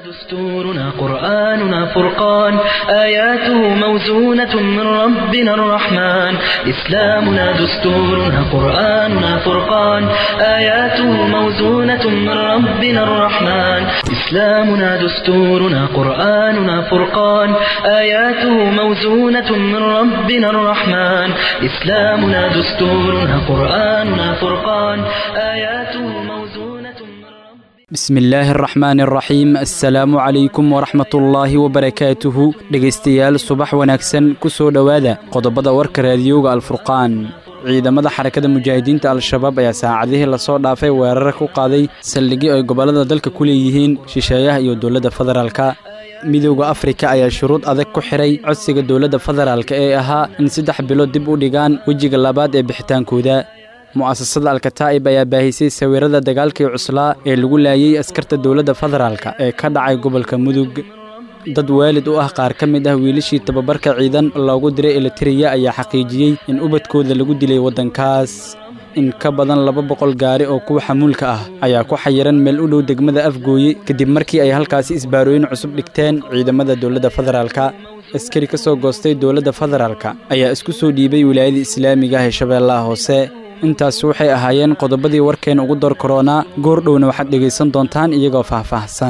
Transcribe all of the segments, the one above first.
دستورنا قرآننا فرقان آياته موزونة من ربنا الرحمن إسلامنا دستورنا قرآننا فرقان آياته موزونة من ربنا الرحمن إسلامنا دستورنا قرآننا فرقان آياته موزونة من ربنا الرحمن إسلامنا دستورنا قرآننا فرقان آياته موزونة من ربنا bismi illaahi araxmaani araxiim assalaamu calaykum waraxmatullaahi wabarakaatuhu dhegaystayaal subax wanaagsan ku soo dhowaada qodobada warka raadiyowga alfurqaan ciidamada xarakada mujaahidiinta al-shabaab ayaa saacadihii lasoo dhaafay weerara ku qaaday saldhigyo ay gobollada dalka ku leeyihiin shisheeyaha iyo dowladda federaalka midowda afrika ayaa shuruud adag ku xidhay codsiga dowladda federaalka ee ahaa in saddex bilood dib u dhigaan wejiga labaad ee bixitaankooda mu'asasada alkataa'ib ayaa baahisay sawirrada dagaalkii cuslaa ee lagu laayey askarta dowladda federaalka ee ka dhacay gobolka mudug dad waalid u ah qaar ka mid ah wiilashii tababarka ciidan loogu diray elitiriya ayaa xaqiijiyey in ubadkooda lagu dilay waddankaas in ka badan laba boqol gaari oo kuwa xamuulka ah ayaa ku xayiran meel u dhow degmada afgooye kadib markii ay halkaasi isbaarooyin cusub dhigteen ciidamada dowladda federaalka askari ka soo goostay dowladda federaalka ayaa isku soo dhiibay wilaayada islaamiga ah ee shabeellaha hoose intaas waxay ahaayeen qodobadii warkeen ugu door koronaa goor dhowna waxaad dhegaysan doontaan iyagoo faahfaahsan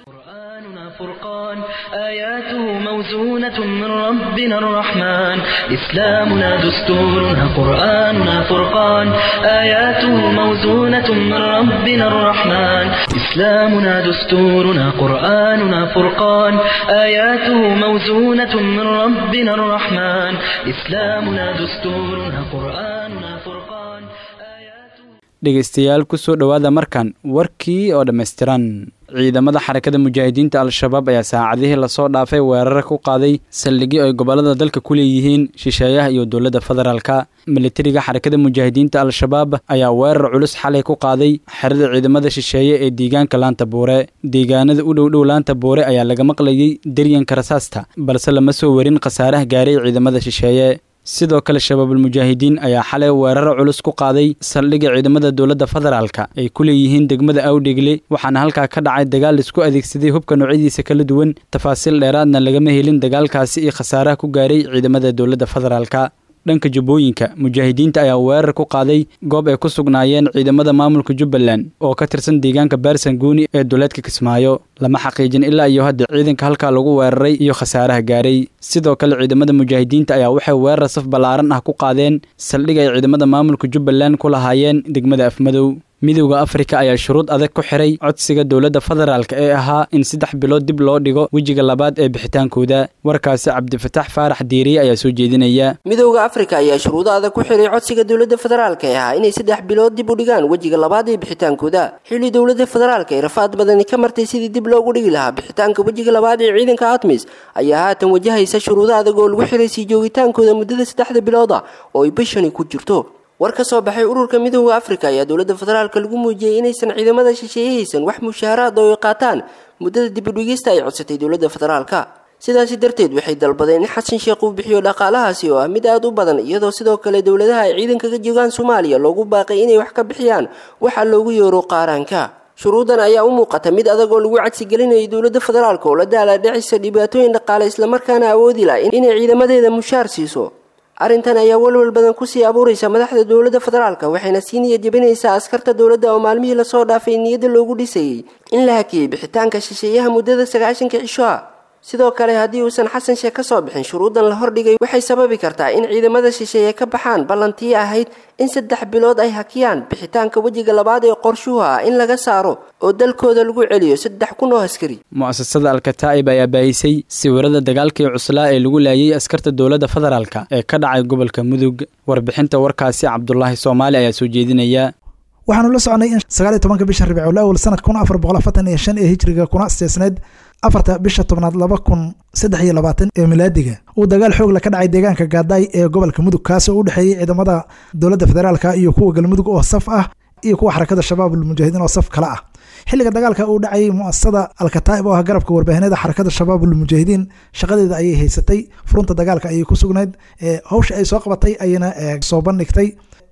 قرآننا فرقان آياته موزونة من ربنا الرحمن إسلامنا دستورنا قرآننا فرقان آياته موزونة من ربنا الرحمن إسلامنا دستورنا قرآننا فرقان آياته موزونة من ربنا الرحمن إسلامنا دستورنا قرآننا فرقان آياته dhegaystayaal ku soo dhowaada markan warkii oo dhammaystiran ciidamada xarakada mujaahidiinta al-shabaab ayaa saacadihii lasoo dhaafay weerara ku qaaday saldhigyo ay gobollada dalka ku leeyihiin shisheeyaha iyo dowladda federaalka militariga xarakada mujaahidiinta al-shabaab ayaa weerar culus xalay ku qaaday xerada ciidamada shisheeye ee deegaanka laanta buure deegaanada u dhowdhow laanta buure ayaa laga maqlayey deryanka rasaasta balse lama soo warin khasaaraha gaaray ciidamada shisheeye sidoo kale shabaabulmujaahidiin ayaa xalay weeraro culus ku qaaday saldhigga ciidamada dowladda federaalka ay ku leeyihiin degmada awdhegle waxaana halkaa ka dhacay dagaal isku adeegsaday hubka noocyadiisa kala duwan tafaasiil dheeraadna lagama helin dagaalkaasi iyo khasaaraha ku gaaray ciidamada dowladda federaalka dhanka jubbooyinka mujaahidiinta ayaa weerar ku qaaday goob ay ku sugnaayeen ciidamada maamulka jubbaland oo ka tirsan deegaanka baarsanguuni ee duleedka kismaayo lama xaqiijin ilaa iyo hadda ciidanka halkaa lagu weeraray iyo khasaaraha gaaray sidoo kale ciidamada mujaahidiinta ayaa waxay weerar saf ballaaran ah ku qaadeen saldhig ay ciidamada maamulka jubbaland ku lahaayeen degmada afmadow midowda afrika ayaa shuruud adag ku xidhay codsiga dowladda federaalka ee ahaa in saddex bilood dib loo dhigo wejiga labaad ee bixitaankooda warkaasi cabdifatax faarax diiriye ayaa soo jeedinaya midowda afrika ayaa shuruudo adag ku xidhay codsiga dowladda federaalka ee ahaa inay saddex bilood dib u dhigaan wejiga labaad ee bixitaankooda xilli dowladda federaalka ee rafaad badani ka martay sidii dib loogu dhigi lahaa bixitaanka wejiga labaad ee ciidanka atmis ayaa haatan wajahaysa shuruudo adag oo lagu xidhay sii joogitaankooda muddada saddexda bilood ah oo ay bishani ku jirto war ka soo baxay ururka midowda afrika ayaa dowladda federaalka lagu muujiyey inaysan ciidamada shisheeyahaysan wax mushaaraad oo ay qaataan muddada dibudhigista ay codsatay dowladda federaalka sidaasi darteed waxay dalbadeen in xasan sheekh uu bixiyo dhaqaalahaasi oo ah mid aad u badan iyadoo sidoo kale dowladaha ay ciidanka ka joogaan soomaaliya loogu baaqay inay wax ka bixiyaan waxaa loogu yeero qaaraanka shuruudan ayaa u muuqata mid adag oo lagu cadsigelinayay dowladda federaalka oo la daalaadhacisa dhibaatooyin dhaqaale islamarkaana awoodi lah inay ciidamadeeda mushaar siiso arrintan ayaa walwal badan kusii abuuraysa madaxda dowladda federaalka waxayna sii niyad jebinaysaa askarta dowladda oo maalmihii lasoo dhaafay niyadda loogu dhisayey in la hakiyey bixitaanka shisheeyaha muddada sagaashanka cisho ah sidoo kale haddii uusan xasan sheekh ka soo bixin shuruudan la hordhigay waxay sababi kartaa in ciidamada shisheeye ka baxaan ballantii ahayd in saddex bilood ay hakiyaan bixitaanka wejiga labaad ee qorshuhu ah in laga saaro oo dalkooda lagu celiyo saddex kun oo askari mu'asasada alkataa'ib ayaa baahisay sawirada dagaalkii cuslaa ee lagu laayey askarta dowladda federaalka ee ka dhacay gobolka mudug warbixinta warkaasi cabdulaahi soomaali ayaa soo jeedinaya waxaanu la soconay in sagaaliyo tobanka bisha ribicul awal sanad kun afar boqol afartan iyo shan ee hijriga kuna asteesneyd afarta bisha tobnaad laba kun saddex iyo labaatan ee milaadiga uu dagaal xoogla ka dhacay deegaanka gaadaay ee gobolka mudug kaasoo u dhexeeyey ciidamada dowladda federaalka iyo kuwa galmudug oo saf ah iyo kuwa xarakada shabaabul mujaahidiin oo saf kale ah xilliga dagaalka uu dhacayay muasasada alkataa'ib oo ah garabka warbaahineeda xarakada shabaabul mujaahidiin shaqadeeda ayay haysatay furunta dagaalka ayay ku sugnayd hawsha ay soo qabatay ayayna soo bandhigtay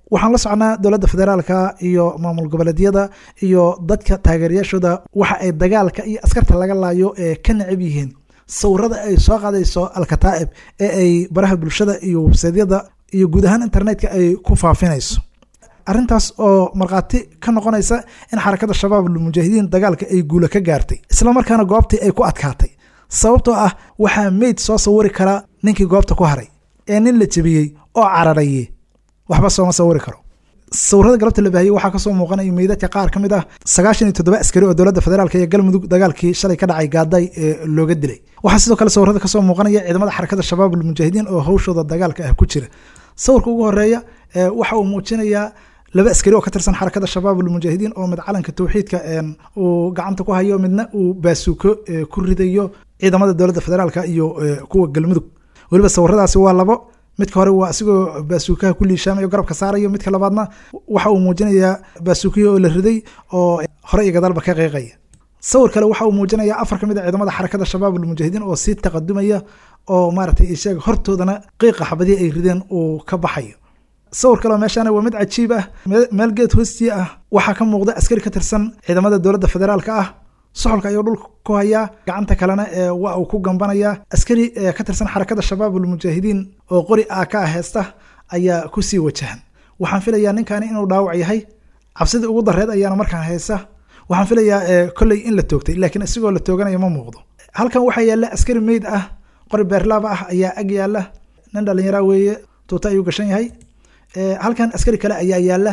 waxaan la socnaa dowladda federaalka iyo maamul goboleedyada iyo dadka taageerayaashooda waxa ay dagaalka iyo askarta laga laayo ee ka necab yihiin sawirada ay soo qaadayso alkataa'ib ee ay baraha bulshada iyo websaydyada iyo guud ahaan internetka ay ku faafinayso arrintaas oo markhaati ka noqonaysa in xarakada shabaab almujaahidiin dagaalka ay guula ka gaartay isla markaana goobtii ay ku adkaatay sababtoo ah waxaa meyd soo sawiri karaa ninkii goobta ku haray ee nin la jebiyey oo cararaye waxba sooma sawiri karo sawirada galabta la baahiyey waxaa kasoo muuqanaya meydadka qaar ka mid ah sagaashan iyo toddoba askari oo dowladda federaalk iyo galmudug dagaalkii shalay ka dhacay gaaday ee looga dilay waxaa sidoo kale sawirada kasoo muuqanaya ciidamada xarakada shabaab almujaahidiin oo hawshooda dagaalka ah ku jira sawirka ugu horeeya waxa uu muujinayaa laba askari oo ka tirsan xarakada shabaab almujaahidiin oo mid calanka tawxiidka uu gacanta ku hayo midna uu baasuuko ku ridayo ciidamada dowladda federaalka iyo kuwa galmudug weliba sawiradaasi waa labo midka hore waa asigoo baasuukaha ku liishaamayo garabka saarayo midka labaadna waxa uu muujinayaa baasuukihi oo la riday oo hore iyo gadaalba ka qeyqaya sawir kale waxa uu muujinayaa afar ka mid a ciidamada xarakada shabaab almujaahidiin oo sii taqadumaya oo maaragtay isheega hortoodana qiiqa xabadii ay rideen uu ka baxayo sawir kaleo meeshaana waa mid cajiib ah meel geed hoostii ah waxaa ka muuqda askari ka tirsan ciidamada dowladda federaalka ah soxolka ayuu dhulka ku hayaa gacanta kalena waa uu ku gambanayaa askari ka tirsan xarakada shabaab almujaahidiin oo qori ah ka ah heesta ayaa kusii wajahan waxaan filayaa ninkaani inuu dhaawac yahay cabsidii ugu dareed ayaana markaan haysa waxaan filayaa kolley in la toogtay laakiin isigoo la tooganaya ma muuqdo halkan waxaa yaalla askari meyd ah qori beerlaaba ah ayaa ag yaalla nin dhallinyara weeye tuuta ayuu gashan yahay halkan askari kale ayaa yaalla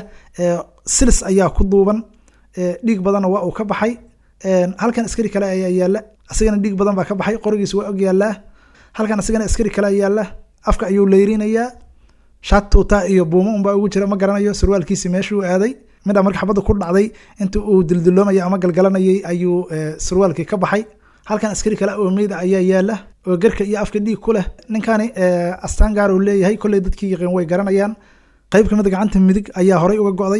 silis ayaa ku duuban dhiig badanna waa uu ka baxay halkan askari kale ayaa yaalla asigana dhiig badan baa ka baxay qorigiisa waa og yaallaa halkan asigana askari kale ayaa yaalla afka ayuu leyrinayaa shaat tuuta iyo buumo unbaa ugu jira ma garanayo sarwaalkiisi meeshuu aaday midha marka xabadda ku dhacday inta uu dildiloomayay ama galgalanayay ayuu sarwaalkii ka baxay halkan askari kale oo meyda ayaa yaalla oo gerka iyo afka dhiig ku leh ninkani astaan gaar uu leeyahay kolley dadkii yaqiin way garanayaan qayb kamid gacanta midig ayaa horay uga go'day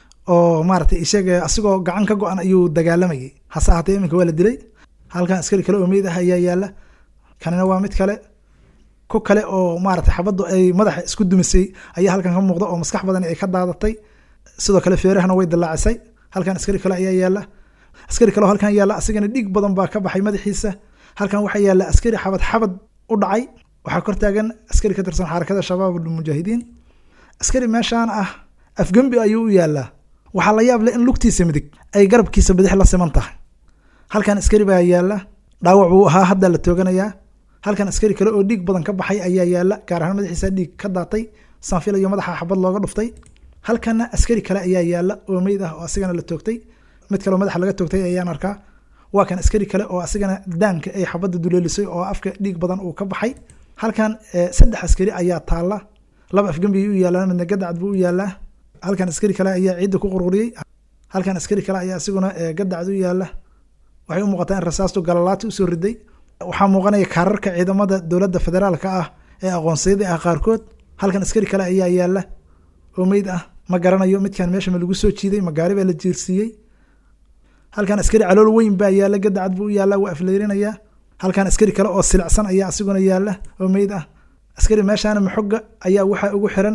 oo maaragtay isaga asigoo gacan ka go-an ayuu dagaalamayay hase ahaatee iminka waa la dilay halkan askari kale oo meyd ah ayaa yaalla kanina waa mid kale ku kale oo maaragtay xabaddu ay madaxa isku dumisay ayaa halkan ka muuqda oo maskax badan ay ka daadatay sidoo kale feerahana way dallaacisay halkan askari kale ayaa yaalla askari kale oo halkan yaalla asigana dhiig badan baa ka baxay madaxiisa halkan waxaa yaalla askari xabad xabad u dhacay waxaa kor taagan askari ka tirsan xarakada shabaab almujaahidiin askari meeshaan ah afgembi ayuu u yaallaa waxaa la yaab leh in lugtiisa midig ay garabkiisa bidix la siman tahay halkan askari baa yaalla dhaawac buu ahaa hadda la tooganayaa halkan askari kale oo dhiig badan ka baxay ayaa yaalla gaar ahaan madaxiisa dhiig ka daatay sanfil iyo madaxa xabad looga dhuftay halkanna askari kale ayaa yaalla oo meyd ah oo asigana la toogtay mid kaleo madaxa laga toogtay ayaan arkaa waa kan askari kale oo asigana daanka ay xabadda duleelisay oo afka dhiig badan uu ka baxay halkan saddex askari ayaa taalla laba afgembi u yaallaan midna gadacad buu u yaallaa halkan askari kale ayaa ciidda ku qurquriyey halkan askari kale ayaa isiguna gadacad u yaalla waxay u muuqataa in rasaastu galalaati usoo riday waxaa muuqanaya kaararka ciidamada dowladda federaalka ah ee aqoonsiyada ah qaarkood halkan askari kale ayaa yaalla oo meyd ah ma garanayo midkan meesha ma lagu soo jiiday ma gaari baa la jiirsiiyey halkan askari calool weyn baa yaalla gadacad buu u yaalla waa afleyrinayaa halkan askari kale oo silicsan ayaa isiguna yaalla oo meyd ah askari meeshaana maxoga ayaa waxaa ugu xiran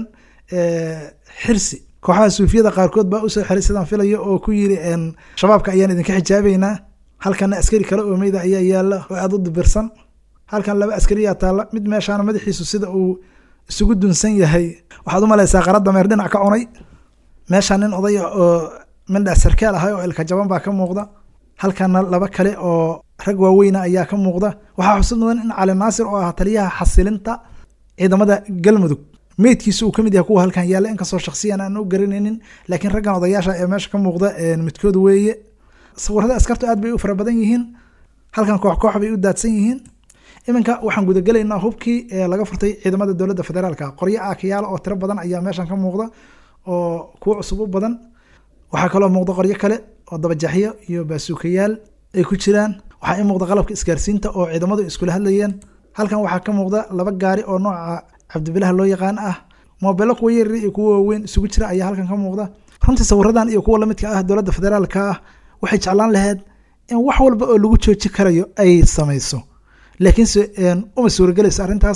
xirsi kooxaha suufiyada qaarkood baa usoo xiray sidaan filayo oo ku yiri shabaabka ayaan idinka xijaabeynaa halkana askari kale oo meyda ayaa yaalla oo aada u dibirsan halkan laba askariyaa taalla mid meeshaana madaxiisu sida uu isugu dunsan yahay waxaad u malaysaa qaradda meer dhinac ka cunay meeshaan nin odaya oo mindha sarkaal ahay oo ilka jaban baa ka muuqda halkana laba kale oo rag waaweyna ayaa ka muuqda waxaa xusud mudan in cali naasir oo ah taliyaha xasilinta ciidamada galmudug meydkiisa uu kamid yahay kuwa halkan yaalla inkastoo shaksiyan aan u garanaynin laakiin raggan odayaasha ee meesha ka muuqda midkood weeye sawirada askartu aad bay u fara badan yihiin halkan koox koox bay u daadsan yihiin iminka waxaan gudagelaynaa hubkii ee laga furtay ciidamada dowladda federaalka qoryo aakayaal oo tiro badan ayaa meeshan ka muuqda oo kuwo cusub u badan waxaa kaloo muuqda qoryo kale oo dabajaxyo iyo baasuukayaal ay ku jiraan waxaa ii muuqda qalabka isgaarsiinta oo ciidamadu iskula hadlayeen halkan waxaa ka muuqda laba gaari oo nooca cabdibilaha loo yaqaan ah moobelo kuwa yaryar iyo kuwa waaweyn isugu jira ayaa halkan ka muuqda runtii sawiradan iyo kuwa lamidka ah dowladda federaalka ah waxay jeclaan lahayd in wax walba oo lagu jooji karayo ay samayso laakiinse uma suuragelayso arrintaas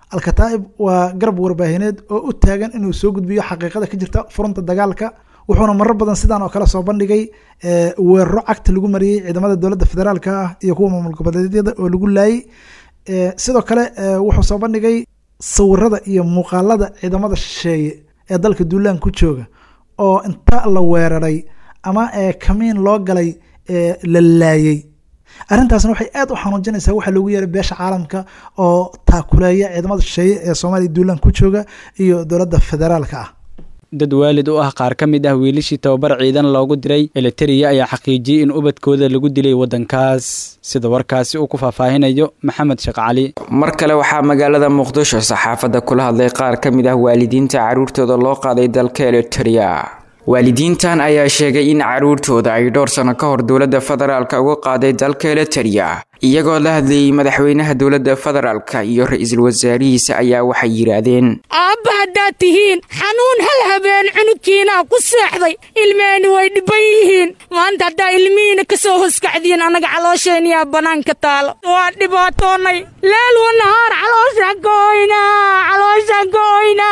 alkataa'ib waa garab warbaahineed oo u taagan inuu soo gudbiyo xaqiiqada ka jirta furunta dagaalka wuxuuna marar badan sidaan oo kale soo bandhigay weeraro cagta lagu mariyey ciidamada dowladda federaalka ah iyo kuwa maamul goboleedyada oo lagu laayay sidoo kale wuxuu soo bandhigay sawirada iyo muuqaalada ciidamada shisheeye ee dalka duulaan ku jooga oo inta la weeraray ama kamiin loo galay la laayay arrintaasna waxay aad u xanuujinaysaa waxaa loogu yeeray beesha caalamka oo taakuleeya ciidamada shisheeye ee soomaaliya duulaan ku jooga iyo dowladda federaalka ah dad waalid u ah qaar ka mid ah wiilishii tababar ciidan loogu diray eliteria ayaa xaqiijiyey in ubadkooda lagu dilay waddankaas sida warkaasi uu ku faahfaahinayo maxamed sheekh cali mar kale waxaa magaalada muqdisho saxaafadda kula hadlay qaar ka mid ah waalidiinta carruurtooda loo qaaday dalka eliteria waalidiintan ayaa sheegay in carruurtooda ay dhowr sano ka hor dowladda federaalka uga qaaday dalka eliteria iyagoo la hadlayay madaxweynaha dowladda federaalka iyo ra-iisul wasaarihiisa ayaa waxay yidhaahdeen aabba haddaad tihiin xanuun hal habeen cunugkiinaa ku seexday ilmeheni way dhibban yihiin maanta haddaa ilmihiina ka soo hoskacdiin annaga caloosheenniyaa bannaanka taalo waa dhibaatoonnay leel wa nahaar caloosha go'oyna caloosha go'oyna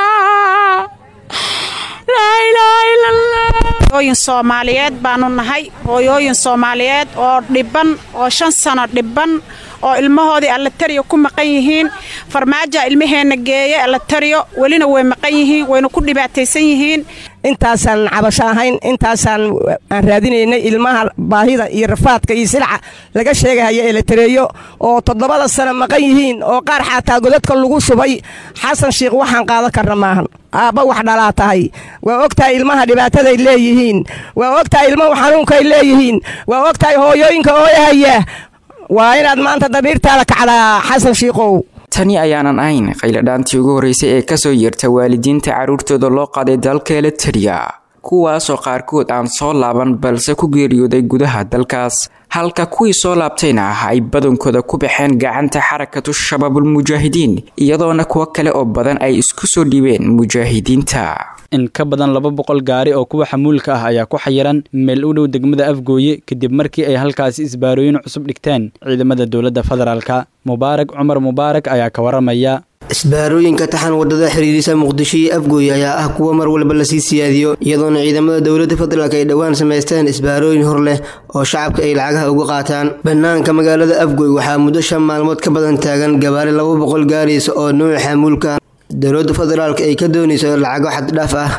hooyooyin soomaaliyeed baanu nahay hooyooyin soomaaliyeed oo dhibban oo shan sano dhibban oo ilmahoodii allatariyo ku maqan yihiin farmaaja ilmaheenna geeye allatariyo welina way maqan yihiin wayna ku dhibaataysan yihiin intaasaan cabasho ahayn intaasaan aan raadinaynay ilmaha baahida iyo rafaadka iyo silca laga sheegahaya elatareeyo oo toddobada sano maqan yihiin oo qaar xataa godadka lagu shubay xasan shiikh waxaan qaadan karna maahan aabba wax dhalaa tahay waa ogtahay ilmaha dhibaataday leeyihiin waa ogtahay ilmahu xanuunkay leeyihiin waa ogtahay hooyooyinka ooyahaya waa inaad maanta damiirtaada kacdaa xasan shiikow tani ayaanan ahayn qayladhaantii ugu horreysay ee kasoo yeerta waalidiinta carruurtooda loo qaaday dalka eliteria kuwaasoo qaarkood aan soo laaban balse ku geeriyooday gudaha dalkaas halka kuwii soo laabtayna ah ay badankooda ku baxeen gacanta xarakatu shabaabulmujaahidiin iyadoona kuwo kale oo badan ay isku soo dhiibeen mujaahidiinta in ka badan laba boqol gaari oo kuwa xamuulka ah ayaa ku xayiran meel u dhow degmada afgooye kadib markii ay halkaasi isbaarooyin cusub dhigteen ciidamada dowladda federaalka mubaarak cumar mubaarak ayaa ka waramaya isbaarooyinka taxan wadada xiriirisa muqdisho iyo afgooye ayaa ah kuwa mar walba lasii siyaadiyo iyadoona ciidamada dowladda federaalk ay dhowaan samaysteen isbaarooyin hor leh oo shacabka ay lacagaha uga qaataan bannaanka magaalada afgooy waxaa muddo shan maalmood ka badan taagan gabaari laba boqol gaaraysa oo nuuca xamuulka dowladda federaalk ay ka doonayso lacago xaddhaaf ah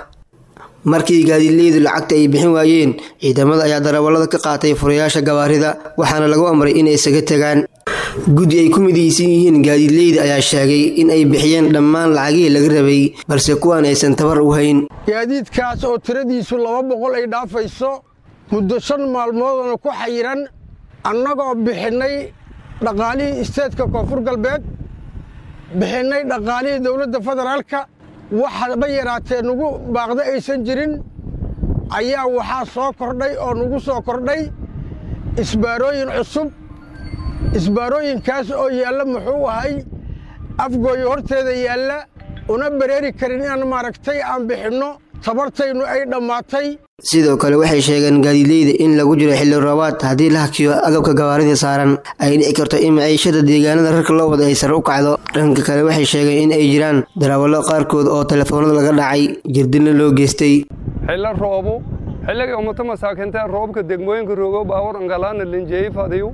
markii gaadiidleydu lacagta ay bixin waayeen ciidamada ayaa darawallada ka qaatay furayaasha gabaarida waxaana lagu amray inay isaga tegaan guddi ay ku midaysan yihiin gaadiidleyda ayaa sheegay in ay bixiyeen dhammaan lacagihii laga rabay balse kuwaan aysan tabar u hayn gaadiidkaas oo tiradiisu laba boqol ay dhaafayso muddo shan maalmoodana ku xayiran annagoo bixinnay dhaqaalihii isteedka koonfur galbeed bixinnay dhaqaalihii dowladda federaalka waxaba yaraatee nugu baaqda aysan jirin ayaa waxaa soo kordhay oo nugu soo kordhay isbaarooyin cusub isbaarooyinkaas oo yaalla muxuu ahay afgooyo horteeda yaalla una bareeri karin inaan maaragtay aan bixinno tabartaynu ay dhammaatay sidoo kale waxay sheegeen gaadiidleyda in lagu jiro xilli roobaad haddii la hakiyo agabka gawaarida saaran ay dhici karto in maciishada deegaanada rarka loo wada ay sare u kacdo dhanka kale waxay sheegeen in ay jiraan darawallo qaarkood oo telefoonada laga dhacay jirdina loo geystay xillo roobo xilliga ummata masaakiinta roobka degmooyinka rogo baawar angalaana linjeey fadiyu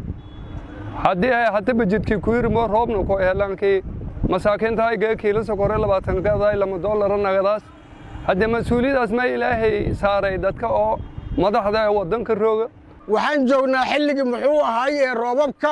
haddii ay hataba jidkii ku yirmo roobna ku helankii masaakiinta ay gee kiilo sokore labaatan gaday lama doolara nagadaas haddee mas-uuliyadaas ma ilaahay saaray dadka oo madaxda ee waddanka rooga waxaan joognaa xilligii muxuu ahaay ee roobabka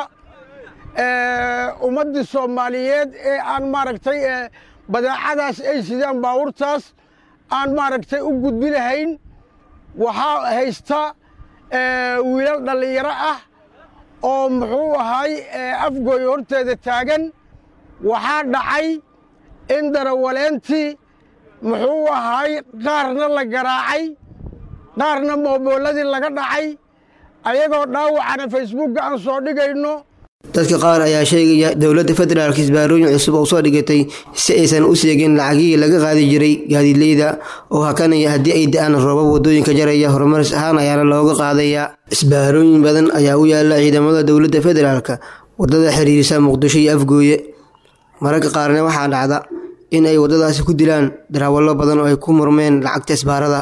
ummaddii soomaaliyeed ee aan maaragtay badeecadaas ay sidaan baawurtaas aan maaragtay u gudbi lahayn waxaa haysta wiilal dhallinyaro ah oo muxuu ahaay afgooy horteeda taagan waxaa dhacay in darawaleentii muxuu ahaay qaarna la garaacay qaarna mooboolladii laga dhacay ayagoo dhaawacana facebookga aan soo dhigayno dadka qaar ayaa sheegaya dowladda federaalk isbaarooyin cusub oo soo dhigatay si aysan u seegin lacagihii laga qaadi jiray gaadiidleyda oo hakanaya haddii ay da-aan roobab waddooyinka jaraya horumaris ahaan ayaana looga qaadaya isbaarooyin badan ayaa u yaala ciidamada dowladda federaalk waddada xiriirisa muqdisho iyo afgooye mararka qaarna waxaa dhacda in ay waddadaasi ku dilaan darawallo badan oo ay ku murmeen lacagta isbaarada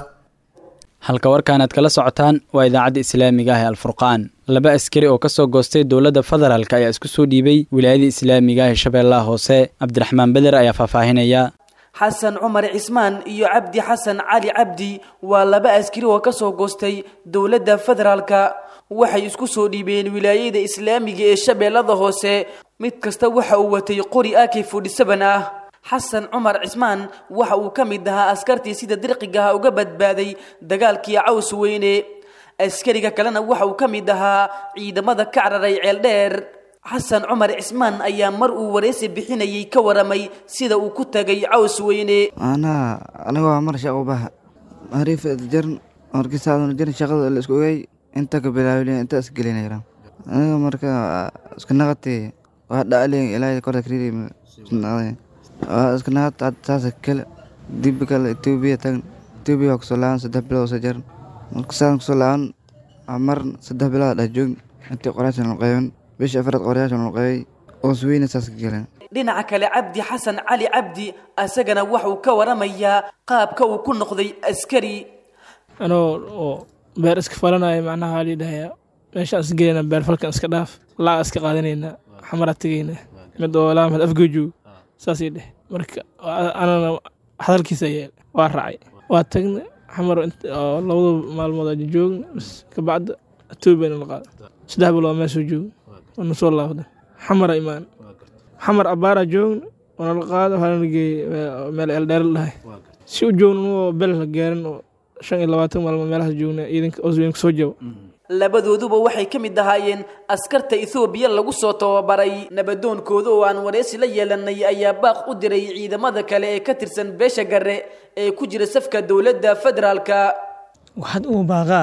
halka warkan aad kala socotaan waa idaacadda islaamiga ah ee alfurqaan laba askari oo ka soo goostay dowladda federaalk ayaa isku soo dhiibay wilaayada islaamiga ah ee shabeellaha hoose cabdiraxmaan beder ayaa faahfaahinaya xasan cumar cismaan iyo cabdi xasan cali cabdi waa laba askari oo ka soo goostay dowladda federaalka waxay isku soo dhiibeen wilaayada islaamiga ee shabeellada hoose mid kasta waxa uu watay qori ak fodhisaban ah xasan cumar cismaan waxa uu ka mid ahaa askartii sida dirqigaha uga badbaaday dagaalkii caws weyne askariga kalena waxa uu ka mid ahaa ciidamada ka cararay ceeldheer xasan cumar cismaan ayaa mar uu wareysi bixinayay ka waramay sida uu ku tagay caws weyne anaa anigoo mar shaqo baha hariif jarn markiisaaduna jarn shaqada la isku ogay inta ka bilaawilin inta isgelinayra aniga marka isku naqatay waa dhaclin ilaahay korda kariiri naqday waa isku naqat saasa kale dib kale etoobiya tagan etoobiya waa kusoo laaban saddex bilood soo jaran marka saan kusoo laaban mar saddex bilood dhex joogn intii qoraashan la qaybin bisha afraad qoryaashan la qaybay oo suweyna saas ka galeen dhinaca kale cabdi xasan cali cabdi asagana waxuu ka waramayaa qaabka uu ku noqday askari anoo oo beer iska falanaya macnaha waa liidhahayaa meeshaan is gelayna beer falkan iska dhaaf laaga iska qaadanayna xamaraa tegayna mid oo laamad afgoojoog saasii dheh marka anana hadalkiisa yeel waa raacay waa tagna xamar oo labada maalmood aja joogna bas kabacda etoobiyana la qaada saddex bilood meesoo joogna waana soo laabda xamara imaan xamar abaara joogna waana la qaada waxaana la geeyey meel eeldheer la dhahay si u joogna noo bel la gaarin oo shan iyo labaatan maalmood meelahaas joogna ciidanka osweyn kusoo jabo labadooduba waxay ka mid ahaayeen askarta ethoobiya lagu soo tababaray nabadoonkooda oo aan wareysi la yeelanay ayaa baaq u diray ciidamada kale ee ka tirsan beesha gare ee ku jira safka dowladda federaalka waxaad uu baaqaa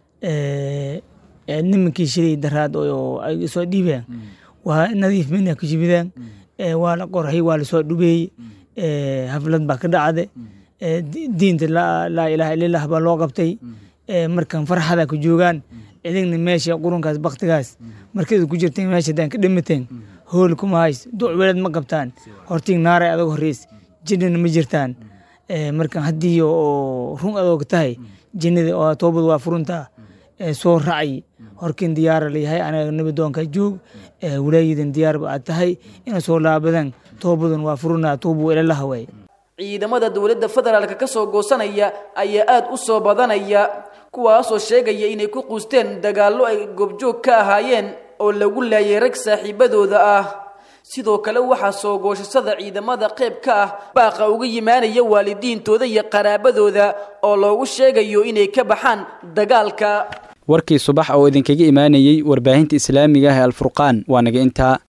nimankii shilay daraad oo ay soo dhiibeen waa nadiif mina ku jibideen waa la qorhay waa lasoo dhubeeyey haflad baa ka dhacde diinta laa ilaaha illallah baa loo qabtay markan farxada ku joogaan idinna meesha qurunkaas baktigaas markada ku jirteen meesha daan ka dhamateen hool kuma hays duc welad ma qabtaan hortiin naaray adag horeys jinnana ma jirtaan markan haddii oo run adoog tahay jinnada oo toobad waa furuntaa soo racay horkin diyaara layahay anaga nabadoonka joog walaayadan diyaarba aad tahay ina soo laabadan toobadan waa furunaa tuubu ilalaha waay ciidamada dowladda federaalka ka soo goosanaya ayaa aad u soo badanaya kuwaasoo sheegaya inay ku quusteen dagaallo ay goobjoog ka ahaayeen oo lagu laayay rag saaxiibadooda ah sidoo kale waxaa soo goosashada ciidamada qayb ka ah baaqa uga yimaanaya waalidiintooda iyo qaraabadooda oo loogu sheegayo inay ka baxaan dagaalka warkii subax oo idinkaga imaanayey warbaahinta islaamiga ah ee alfurqaan waa naga intaa